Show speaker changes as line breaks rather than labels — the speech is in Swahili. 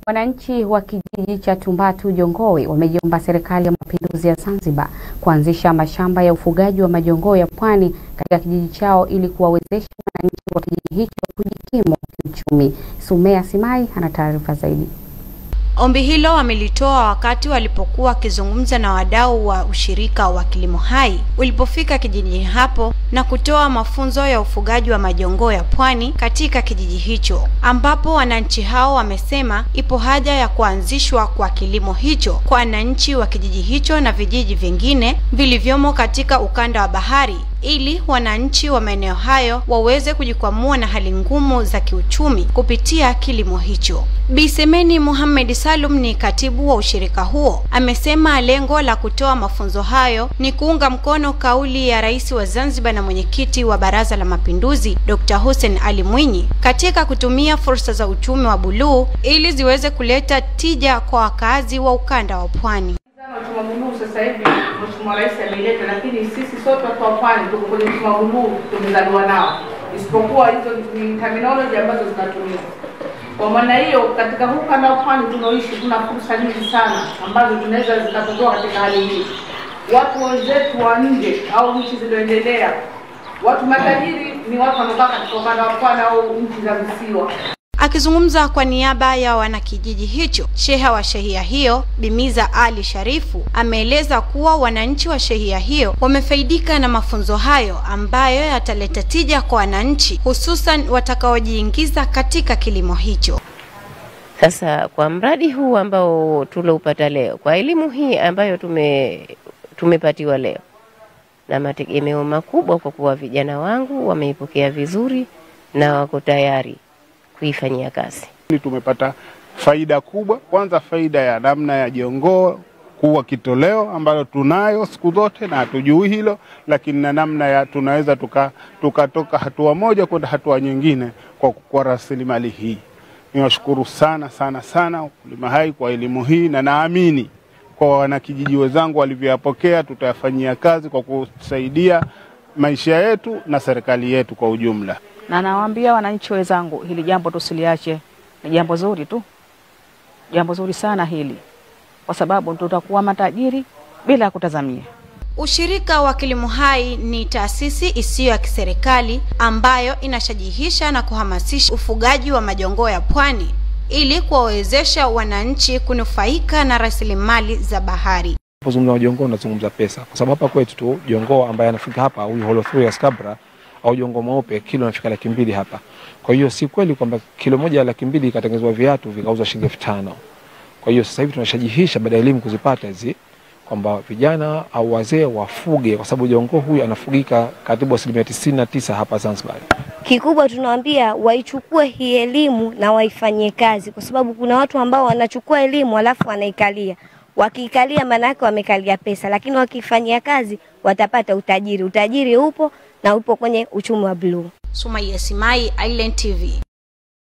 Wananchi wa kijiji cha Tumbatu Jongowe wameiomba Serikali ya Mapinduzi ya Zanzibar kuanzisha mashamba ya ufugaji wa majongoo ya pwani katika kijiji chao ili kuwawezesha wananchi wa kijiji hicho kujikimu kiuchumi. Sumea Simai ana taarifa zaidi.
Ombi hilo wamelitoa wakati walipokuwa wakizungumza na wadau wa ushirika wa Kilimo Hai ulipofika kijijini hapo na kutoa mafunzo ya ufugaji wa majongoo ya pwani katika kijiji hicho, ambapo wananchi hao wamesema ipo haja ya kuanzishwa kwa kilimo hicho kwa wananchi wa kijiji hicho na vijiji vingine vilivyomo katika ukanda wa bahari ili wananchi wa maeneo hayo waweze kujikwamua na hali ngumu za kiuchumi kupitia kilimo hicho. Bi Semeni Mohamed Salum ni katibu wa ushirika huo, amesema lengo la kutoa mafunzo hayo ni kuunga mkono kauli ya Rais wa Zanzibar na mwenyekiti wa Baraza la Mapinduzi Dr. Hussein Ali Mwinyi katika kutumia fursa za uchumi wa buluu ili ziweze kuleta tija kwa wakazi wa ukanda wa pwani.
Uchumi wa buluu sasa hivi Mheshimiwa Rais ameileta, lakini sisi sote watu wa pwani tuko kwenye uchumi wa buluu, tumezaliwa nao, isipokuwa hizo ni terminology ambazo zinatumika. Kwa maana hiyo, katika huu ukanda wa pwani tunaoishi, kuna fursa nyingi sana ambazo tunaweza zikatotoa katika hali hii. Watu wenzetu wa nje au nchi zilizoendelea, watu matajiri ni watu wanaokaa katika ukanda wa pwani au nchi za visiwa.
Akizungumza kwa niaba ya wanakijiji hicho, sheha wa shehia hiyo Bimiza Ali Sharifu ameeleza kuwa wananchi wa shehia hiyo wamefaidika na mafunzo hayo ambayo yataleta tija kwa wananchi, hususan watakaojiingiza katika kilimo hicho.
Sasa kwa mradi huu ambao tuloupata leo, kwa elimu hii ambayo tume tumepatiwa leo, na mategemeo makubwa kwa kuwa vijana wangu wameipokea vizuri na wako tayari kuifanyia kazi.
Tumepata faida kubwa. Kwanza, faida ya namna ya jongoo kuwa kitoleo ambalo tunayo siku zote na hatujui hilo, lakini na namna ya tunaweza tukatoka tuka hatua moja kwenda hatua nyingine kwa, kwa rasilimali hii. Niwashukuru sana sana sana Ukulima Hai kwa elimu hii, na naamini kwa wanakijiji wenzangu walivyoyapokea, tutayafanyia kazi kwa kusaidia maisha yetu na serikali yetu kwa ujumla
na nawaambia wananchi wenzangu, hili jambo tusiliache, ni jambo zuri tu, jambo zuri sana hili, kwa sababu tutakuwa matajiri bila ya kutazamia.
Ushirika wa Kilimo Hai ni taasisi isiyo ya kiserikali ambayo inashajihisha na kuhamasisha ufugaji wa majongoo ya pwani ili kuwawezesha wananchi kunufaika na rasilimali za bahari.
Unapozungumza jongoo unazungumza pesa, kwa sababu hapa kwetu tu jongoo ambaye anafika hapa huyu Holothurius scabra au jongo mweupe kilo inafika laki mbili hapa. Kwa hiyo si kweli kwamba kilo moja ya laki mbili ikatengenezwa viatu vikauzwa shilingi elfu tano. Kwa hiyo sasa hivi tunashajihisha baada ya elimu kuzipata hizi kwamba vijana au wazee wafuge, kwa sababu jongo huyu anafugika karibu asilimia tisini na tisa hapa Zanzibar.
Kikubwa tunawaambia waichukue hii elimu na waifanyie kazi, kwa sababu kuna watu ambao wanachukua elimu alafu wanaikalia wakiikalia maana yake wamekalia pesa, lakini wakifanyia kazi watapata utajiri. Utajiri upo na upo kwenye uchumi wa bluu.
Sumaiya Simai, Island TV.